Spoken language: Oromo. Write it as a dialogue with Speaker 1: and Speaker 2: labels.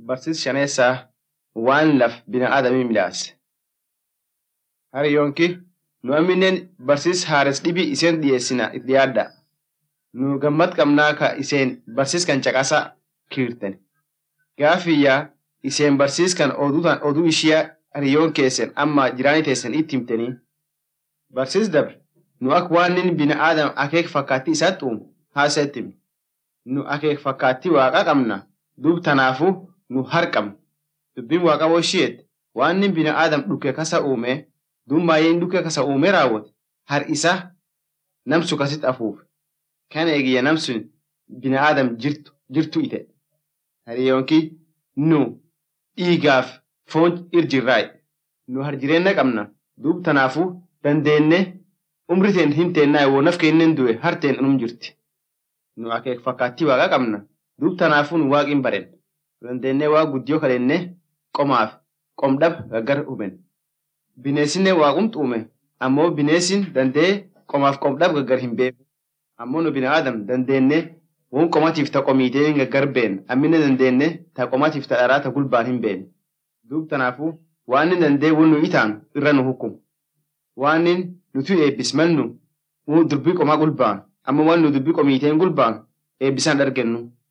Speaker 1: barsiis shaneessaa waan laf binadaamii midhaase. Hariyyoonki nu amminen barsiis haares dhibii iseen dhiyeessina itti yaadda. Nu gammad qabnaa ka iseen barsiis kan caqasaa kiirten. Gaafiyyaa iseen barsiis kan oduu ishiyaa hariyyoon keessan amma jiraanii teessan itti himtanii. Barsiis dabre nu akka waan inni binadaam akeek fakkaattii isaatti uumu haasa'itti himi. Nu akeek fakkaattii waaqa qabna duub tanaafuu nu harqabna. Dubbiin waaqa isheet waan inni binadaam dhukke kasa uume duub maayyeen dhukke kasa uume raawwate har isa namsu kasitti afuufe. Kan eegiyya namsun binadaam jirtu jirtu ite. Hariyyoonki nu dhiigaaf foon irjirraayi. Nu har jireenya qabna duub tanaafuu dandeenne umri teen hin teennaa woo naf keenneen du'e harteen unum jirti. Nu akeek fakkaattii waaqa qabna duub tanaafuu nu waaqin baren. Dandeennee waa guddiyoo kadhenne qomaaf qomdhab gaggar huben. Bineessinne waaqumtu uume ammoo bineessin dandee qomaaf qomdhab gaggar hin beeku. Ammoo nu binadaam dandeenne woon qomatiif ta qomiitee gaggar been ammine dandeenne ta qomatiif ta dharaa ta gulbaan hin been. Duub tanaafuu waan inni dandee woon nu itaan irra nu hukumu. Waan inni nuti eebbismannu dubbii qomaa gulbaan amma waan nu dubbii qomiiteen gulbaan eebbisaan argennu.